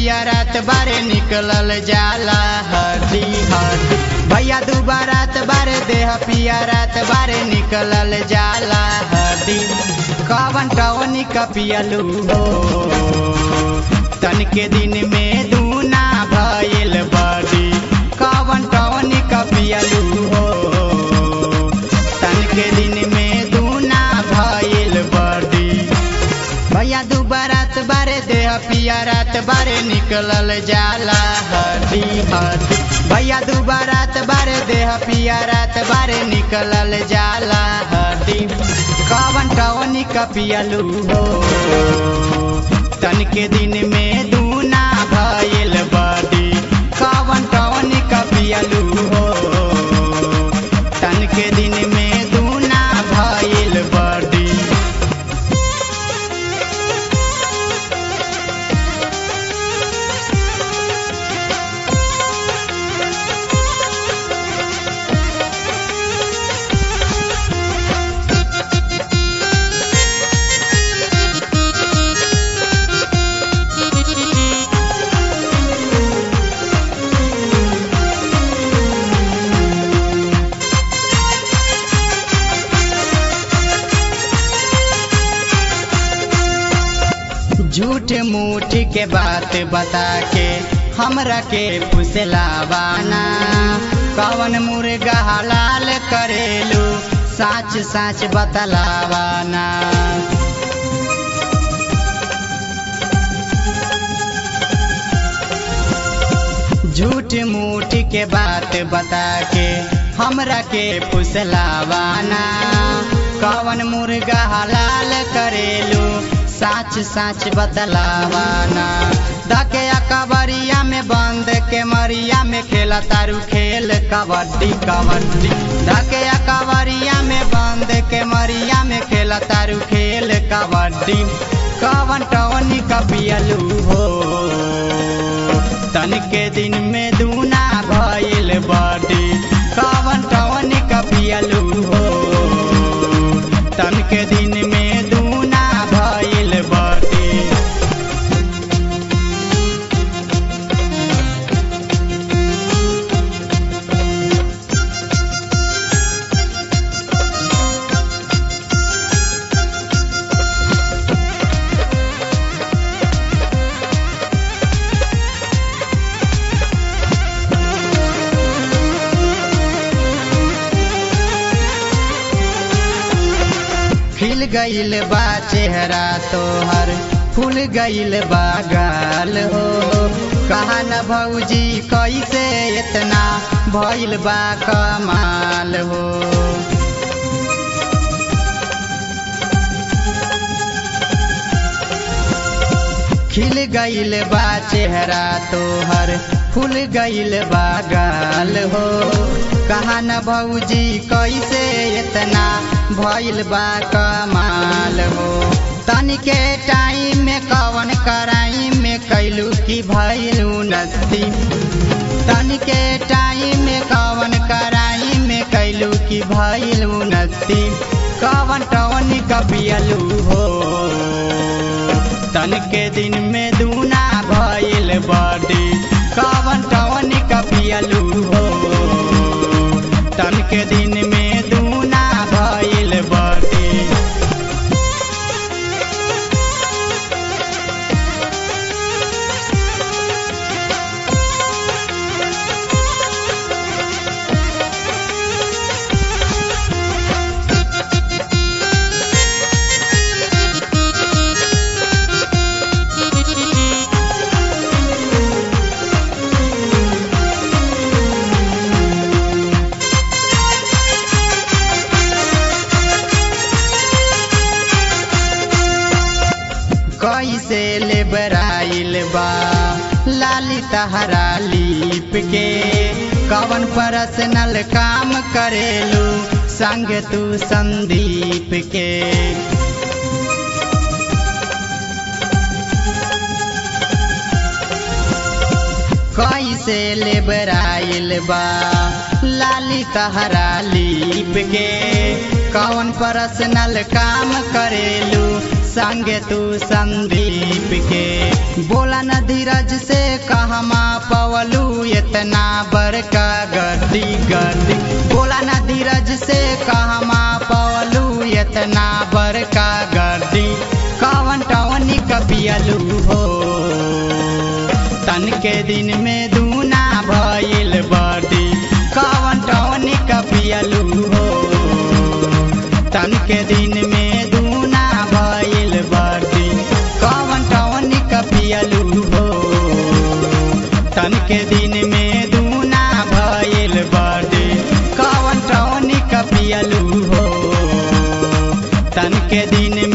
पिया रात बारे निकलल जाला हड्डी हड्डी भैया दू बारात बारे देह पिया रात बारे निकलल जाला हड्डी कवन टवनी का पियलू हो तन के दिन में दूना भइल बड़ी कवन टवनी का पियलू हो तन के दिन में दूना भइल बड़ी भैया दू बारात बारे देह पिया रात बारे निकलल जाला हड्डी हड्डी भैया दू बारात बारे देह पिया रात बारे निकलल जाला हड्डी कवन टवनी का पियलू हो तन के दिन में दूना भइल बड़ी कवन टवनी का पियलू हो तन के दिन में दूना भइल बड़ी झूठ मूठ के बात बता के हमरा के फुसलावाना कवन मुर्गा हलाल करेलू साच साच बतलावाना झूठ मूठ के बात बता के हमरा के फुसलावाना कवन मुर्गा हलाल करेलू साच साच बतलावाना धके कबरिया में बंद के मरिया में खेला तारू खेल कबड्डी कबड्डी धके कबरिया में बंद के मरिया में खेला तारू खेल कबड्डी कवन टवनी कपियलू हो तन के दिन में दूना भइल बड़ी कवन टवनी कपियलू हो तन के दिन में दूना भइल बड़ी खिल गईल बा चेहरा तोहर फूल गईल बा गाल हो कहा न भौजी कैसे इतना भइल बा कमाल हो खिल गईल बा चेहरा तोहर फूल गईल बा गाल हो कहा न भौजी कैसे इतना भइल बा कमाल हो तनिके टाइम में कवन कराई में कैलू की भइल उन्नति तनिके टाइम में कवन कराई में कैलू की भइल उन्नति कवन टवन कपियलू हो तन के दिन में दूना भइल बड़ी कवन टवन कपियलू हो तन के दिन में दूना भइल बड़ी कैसे ले बराइल बा लाली तहरा लीप के कवन पर्सनल काम करेलू संग तू संदीप के कैसे ले बराइल बा लाली तहरा लीप के कौन पर्सनल काम करेलू संगे तू संदीप के बोला न धीरज से कहमा पवलू इतना बड़का गर्दी गर्दी बोला न धीरज से कहमा पवलू इतना बड़का गर्दी कवन टवनी कपियलू हो तन के दिन में दूना भइल बर्दी कवन टवनी कपियलू हो तन के दिन में दूना भइल बर्दी कवन टवनी कपियलू हो तन के दिन में दूना भइल बर्दी कवन टवनी कपियलू हो तन के दिन